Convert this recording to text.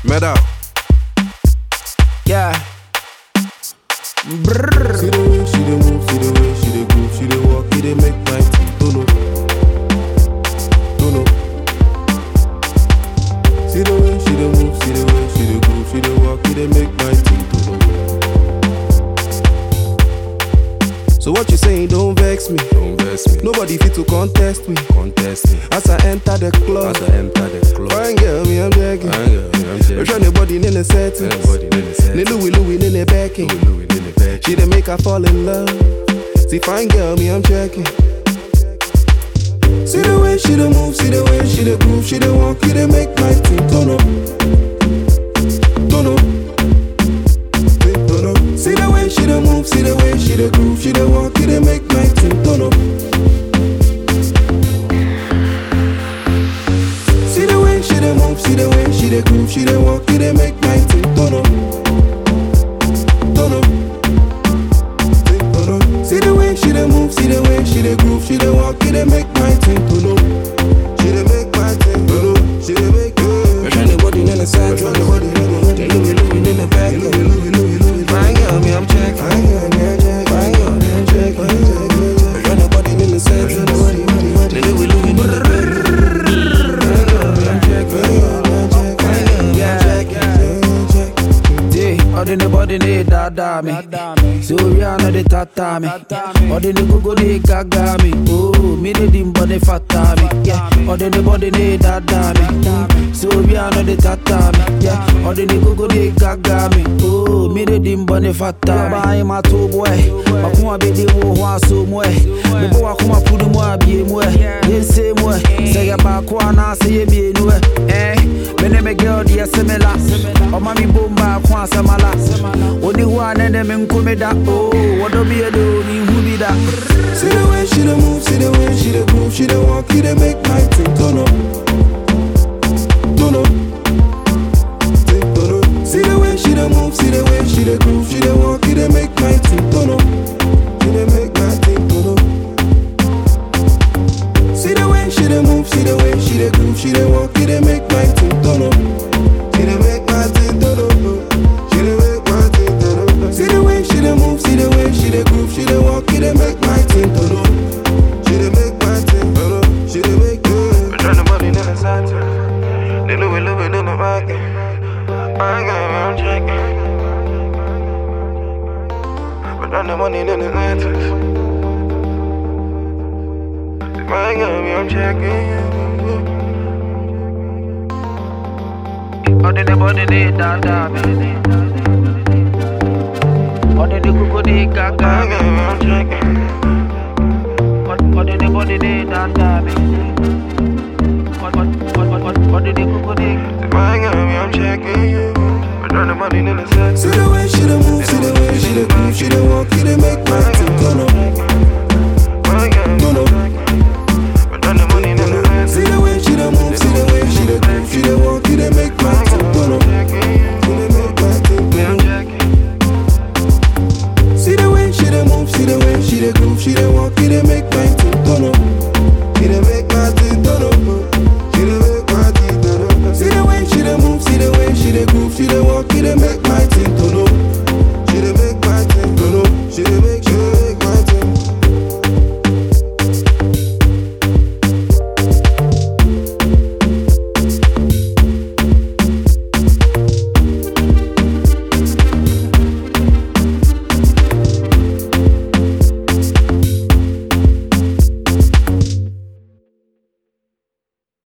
Medal. Yeah. Brrr. See the way she dey move, see the way she dey groove, she dey walk, it dey make my teeth don't know. Don't know. See the way she dey move, see the way she dey groove, she dey walk, it dey make my teeth don't know. So what you saying? Don't vex me. Don't vex me. Nobody fit to contest me. Contest me. As I enter the club, As I enter the club. fine girl, me I'm begging. Fine girl, me, I'm We're checking. trying to body in the settings. Anybody in the set. Ni Louis Louis in the backing. Louis Louis in the bed. She dey make her fall in love. See fine girl, me I'm checking. See the way she dey move, see the way she dey groove, she dey walk, it dey make my teeth turn up, turn up, teeth turn up. See the way she dey move, see the way she dey groove, she dey walk, it dey make my teeth turn up. See the way she dey move, see the way she dey groove, she dey walk, it dey make my teeth turn up, turn up. See the way she dey move, see the way she dey groove, she dey walk, it dey make my thing to know. She dey make my thing to know. She dey make it. Rush anybody in the side, rush anybody in the Louis Louis in the back, Louis Louis Louis Louis. Fine girl, me I'm checking. Fine girl, me I'm checking. Fine girl, me I'm checking. Rush anybody in the side, rush anybody in the Louis Louis in the back. Fine girl, me I'm checking. Fine girl, me I'm checking. Fine girl, me I'm checking. Yeah, all the body they dada me. So we are not the tata me. All the go go they gaga me. Oh, me the dim body fata me. Yeah, all the body they dada me. So we are not the tata me. Yeah, all the go go they gaga me. Oh, me the dim body fata. Buy my two boy. Makuma be the wo ho aso mo e. Me bo akuma pudu mo abie mo e. Yense mo e. Say ya ba ko na say ye bi enu e. Eh, me ne me girl dia semela. O mami bomba ko asamala. Oni hu anene me nkome da. Oh, wodo bi e do mi hu bi da. See the way she dey move, see the way she dey groove, she dey walk, it dey make my thing turn up, turn up, thing turn up. See the way she dey move, see the way she dey groove, she dey walk, it dey make my thing turn up, she dey make my thing turn up. See the way she dey move, see the way she dey groove, she dey walk, it dey make my thing turn up, she dey make my thing turn up, she dey make my thing turn up. See the way she dey move, see the way she dey groove, she dey walk, it dey make my thing turn up. She dey make my thing turn up. She dey make it. We're trying to money in the side. They Louis Louis in the back. I got me, I'm checking. We're trying to money in the side. I got me, I'm checking. All the body they dada me. All the go go they I gaga got me. me, I'm checking. All all the body they dada me. All all all all all the go go they I got me, I'm checking. We're trying to money in the side. See the